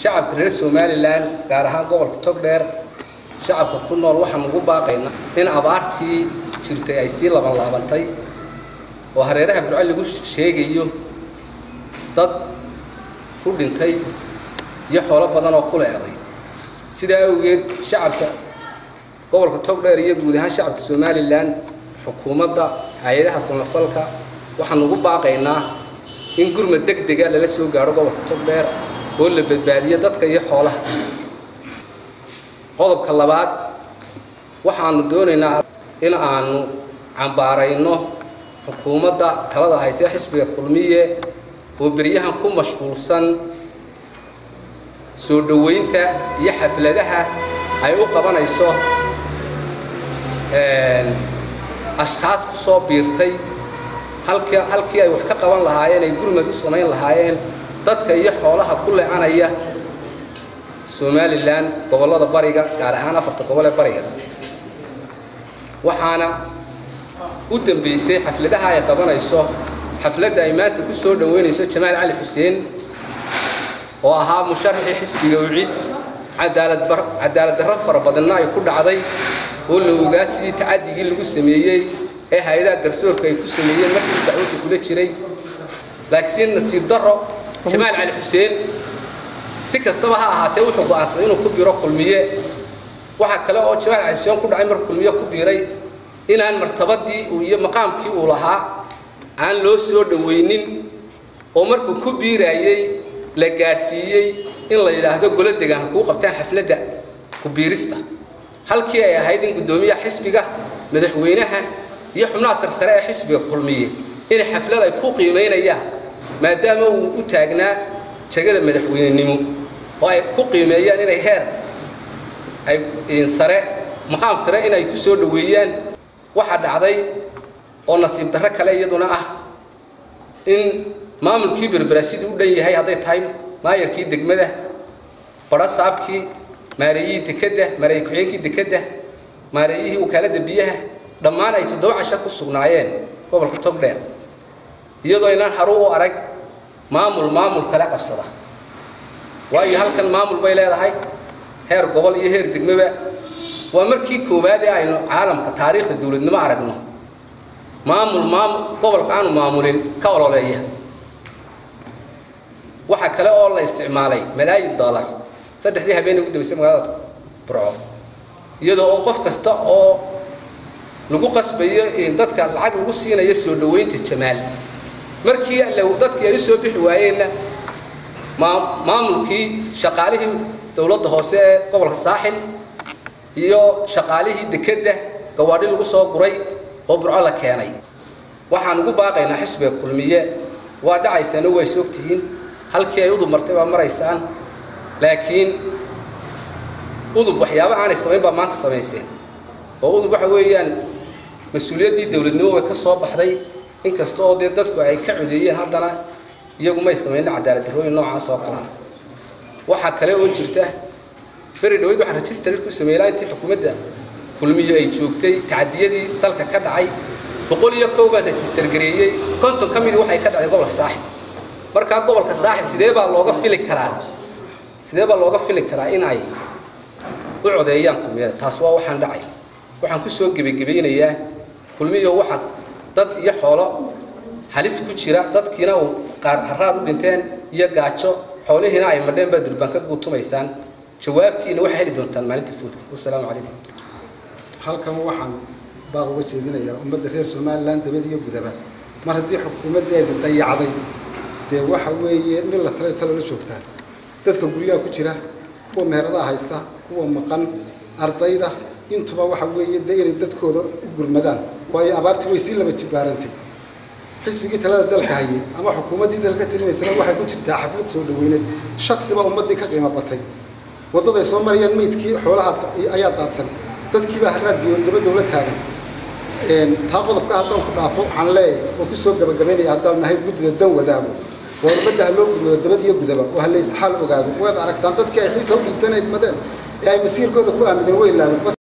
shacabka reer somalilan gaar ahaan gobolka togdheer shacabka ku nool waxaan ugu baaqaynaa in abaartii jirtay ay sii laban laabantay oo hareeraha burco lagu sheegayo dad ku dhintay iyo xoolo badan oo ku leeday sidaa awgeed shacabka gobolka togdheer iyo guud ahaan shacabka somalilan xukuumadda hay-adaha samafalka waxaan ugu baaqaynaa in gurmad deg dega lala soo gaadho gobolka togdheer oo la badbaadiyo dadka iyo xoolaha qodobka labaad waxaanu doonaynaa in aanu cambaarayno xukuumadda talada haysee xisbiga kulmiye oo beryahan ku mashquulsan soo dhoweynta iyo xafladaha ay u qabanayso ashkhaas ku soo biirtay halkii halkii ay wax ka qaban lahaayeen ay gurmad u samayn lahaayeen dadka iyo xoolaha ku lecanaya somalilan gobollada bariga gaar ahaan afarta gobol ee bariga waxaana u dambeysay xafladaha ay qabanayso xafladda ay maanta ku soo dhoweynayso jamaal cali xuseen oo ahaa musharaxii xisbiga ucid cadaalad cadaalad darro fara badanna ay ku dhacday oo la ogaa sidii tacadigii lagu sameeyey ee hay-adaha garsoorka ay ku sameeyeen markii dacwadda kula jiray laakiin nasiib darro jamaal cali xuseen si kastaba ha ahaatee wuxuu go'aansaday inuu ku biiro kulmiye waxaa kale oo jamaal cali xuseen ku dhacay markuu kulmiye ku biiray inaan martabadii iyo maqaamkii uu lahaa aan loo soo dhowaynin oo markuu ku biiraayey la gaadhsiiyey in la yidhaahdo golo degaan kuu qabtaan xafladda ku biirista halkii ay ahayd in guddoomiyaha xisbiga madaxweynaha iyo xubnaha sarsare ee xisbiga kulmiye inay xaflad ay ku qiimaynayaan maadaama uu u taagnaa jagada madaxweynenimo oo ay ku qiimeeyaan inay heer ay sare maqaam sare inay ku soo dhoweeyaan waxaa dhacday oo nasiib darro kale iyaduna ah in maamulkii berberasidii u dhan yahay hadday tahay maayarkii degmada badho saabkii maareeyihii dekedda maareeye ku-xigeenkii dekedda maareeyihii wakaaladda biyaha dhammaan ay toddoba casho ku sugnaayeen gobolka togdheer iyadoo inaan haru u arag maamul maamul kale qabsada waayo halkan maamul bay leedahay heer gobol iyo heer degmaba waa markii koowaad ee aynu caalamka taariikhda dowladnimo aragno maamul maamul gobolka aanu maamulin ka ololeeya waxaa kale oo la isticmaalay malaayin dollar saddexdii habeenay ugu dambaysay magaalada burco iyadoo oo qof kasta oo lagu qasbayo dadka lacag lagu siinayo soo dhoweynta jamaal markii dadkii ay u soo bixi waayeenna maamulkii shaqaalihii dowladda hoose ee gobolka saaxil iyo shaqaalihii dekedda gawaadhi lagu soo guray oo burco la keenay waxaan ugu baaqaynaa xisbiga kulmiye waa dhacaysaano waa is ogtihiin halkii ay udub martay baa maraysaan laakiin udub waxyaaba aanay samayn baa maanta samayseen oo udub waxa weeyaan mas-uuliyaddii dowladnimo way ka soo baxday inkasta oo dee dadku ay ka codeeyeen haddana iyagu may samaynin cadaalad darrooyin noocaas oo kalea waxaa kale oo jirta beri dhaweyd waxaan register ku sameeyey intii xukuumadda kulmiyo ay joogtay tacadiyadii dalka ka dhacay boqol iyo kow baan register gareeyey konton ka midii waxay ka dhacday gobolka saaxil markaa gobolka saaxil sidee baa looga fili karaa sidee baa looga fili karaa in ay u codeeyaan kulmiyada taas waa waxaan dhacay waxaan ku soo gebagebaynayaa kulmiyo waxa dad iyo xoolo halis ku jira dadkiina uu qaar haraad u dhinteen iyo gaajo xoolihiina ay madheen baa durbaan ka guutumaysaan jawaabtiina waxay heli doontaan maalinta fuudka wasalaamu calaykum halkan waxaan baaq uga jeedinayaa ummadda reer somalilan dabad iyo gudaba mar haddii xukuumaddeeda dayacday dee waxa weeye nin la talay talo la joogtaa dadka guryaha ku jira kuwa meheradaha haysta kuwa maqan ardayda intuba waxa weeye dee inay dadkooda u gurmadaan waayo abaartii way sii laba jibaarantay xisbigii talada dalka hayay ama xukuumaddii dalka talinaysana waxay ku jirtaa xaflad soo dhaweyneed shaksiba ummaddii ka qiimo batay waddaday soo marayaan meydkii xoolaha ayaa daadsan dadkiibaa haraad biyo dabadoo la taagan taa qodobka haddaan ku dhaafo waxaan leeyahay oo ku soo gabagabaynaya haddaan nahay guddida dan wadaago waa ummadda ha loo gurmado dabad iyo gudaba oo ha la isxaal ogaado waad aragtaan dadkii ay xilka u dhigteen ay madeen ee ay masiirkooda ku aamineen way laabeen